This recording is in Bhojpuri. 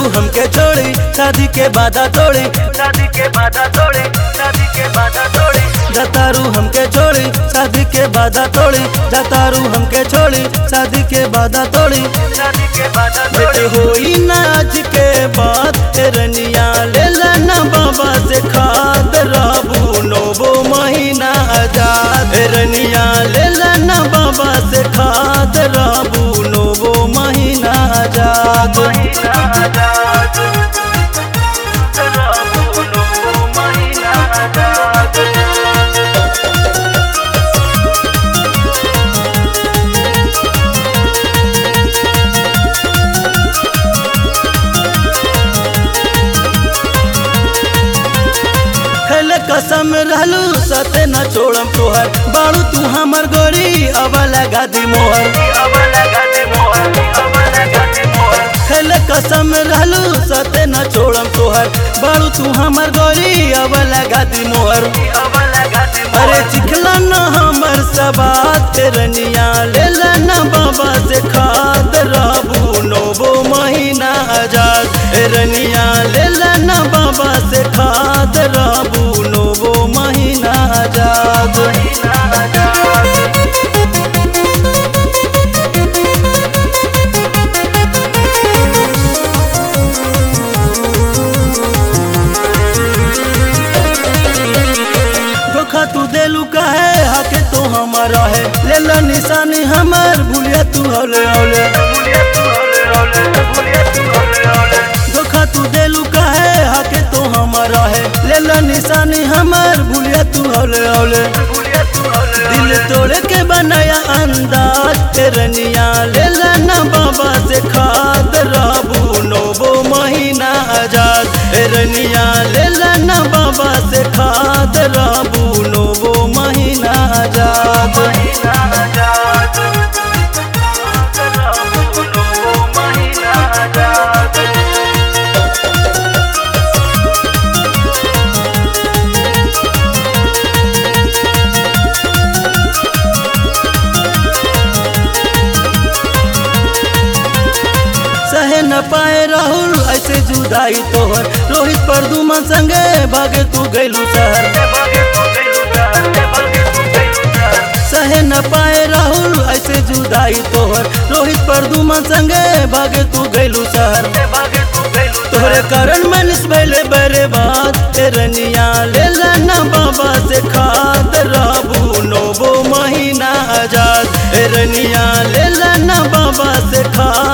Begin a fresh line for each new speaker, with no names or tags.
हमके छोड़ी शादी के बाधा तोड़ी
शादी के बाधा तोड़े शादी के बाधा तोड़े
जतारू हमके छोड़ी शादी के बाधा तोड़ी जतारू हमके छोड़ी शादी के बाधा तोड़ी
शादी के बाधा
बेटे
तोड़े
होई ना आज के बाद रनिया ले लेना बाबा से खाद राबू नोबो महीना आजाद रनिया ले लेना बाबा से खाद राबू नोबो महीना आजाद
महीना आजाद राबू नो महीना आजाद
खेले कसम रहलू सते न छोड़म तोहर बाड़ू तू हमर गोरी अब लगा दी मोहर
अब लगा दे मोहर अब लगा दे मोहर
खेले कसम रहलू सते न छोड़म तोहर बाड़ू तू हमर गोरी अब लगा दी मोहर
अब लगा दे
अरे
मोहर
चिखला न हमर सबात रनिया ले लेना बाबा से खाद राबू नोबो महीना आजाद रनिया ले लेना बाबा से खाद राबू नोबो महीना आजाद
महीना आजाद
धोखा तू देलू कहे हके तो हमारा है ले ला निशानी हमर भूलिया तू हौले हौले
भूलिया तू हौले हौले भूलिया तू हौले हौले
धोखा तू देलू कहे हके तो हमारा है ले ला निशानी हमर भूलिया तू हौले हौले
भूलिया तू हौले
दिल तोड़ के बनाया अंदाज तेरनिया ले लेना बाबा से खाद राबू नोबो महीना आजाद तेरनिया ले लेना बाबा से खाद राबू नोबो महीना आजाद
महीना आजाद राबू नो महीना आजाद
सहे न पाए राहुल ऐसे जुदाई तोहर रोहित पर दुमन संगे भागे तू गैलू शहर
भागे तू गइलू शहर भागे तू गइलू शहर
सहे न पाए राहुल ऐसे जुदाई तोहर रोहित पर दुमन संगे भागे तू गैलू शहर
भागे तू गइलू
तोहरे कारण मनीष भैले बरे बात तेरनिया ले लेना बाबा से खाद राबू नोबो महीना आजाद तेरनिया ले लेना बाबा से खाद